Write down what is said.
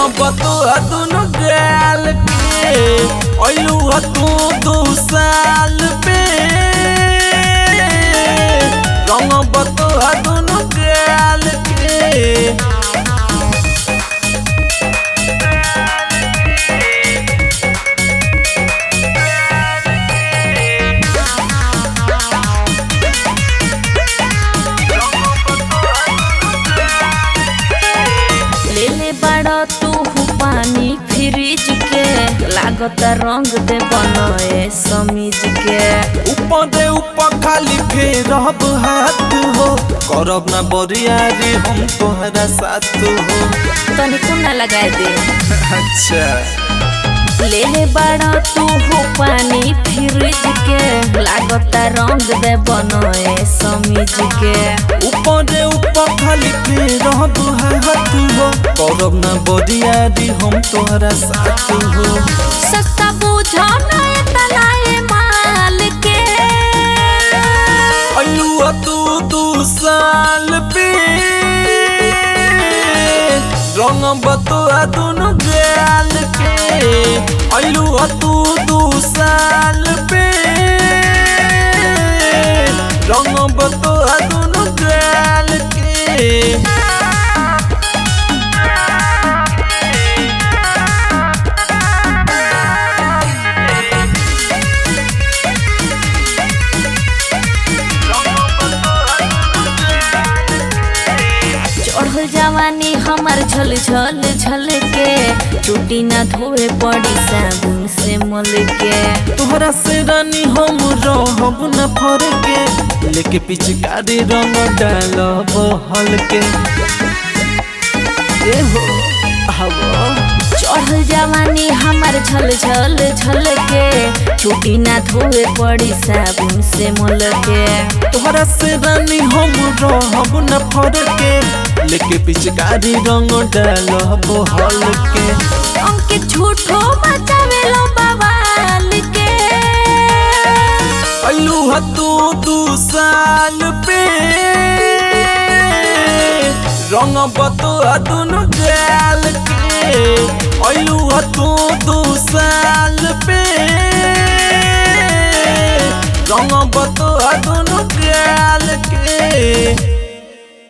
बतुआ दुनु गाल के अइलू ह तू दू साल पे रंग बतुआ दुनु गाल के ले ले बड़ा तू पानी फ्रिज के लागत रंग दे बनए समीज के ऊपर दे ऊपर खाली फेर हाथ हो करब ना बरियारी हम तोहरा साथ हो तनी कुना लगाए दे अच्छा ले ले बड़ा तू पानी फ्रिज के लागत रंग दे बनए समीज के ऊपर दे ऊपर खाली फेर हाथ हो करब ना बरियारी हम तोहरा साथ हो सस्ता बुझो ना तलाए माल के अयुआ तू दू साल पे रंग बतुआ दुनु गाल के अयुआ तू दू साल पे रंग बतुआ दुनु गाल के चढ़ल जवानी हमार झल झल झल के चुटी ना धोए पड़ी साबुन से मल के तोहरा से रानी हम रहब न फर के लेके पिचकारी रंग डालब हल्के ए हो आवा चढ़ल जवानी हमार झल झल झल के चुटी ना धोए पड़ी साबुन से मल के तोहरा से रानी हम रहब न फर के लेके पिचकारी रंग डालब हल्के अंकित झूठो मचावे लो बवाल के अल्लू ह तू दू साल पे रंग बतुआ दुनु गाल के अल्लू ह तू दू साल पे रंग बतुआ दुनु गाल के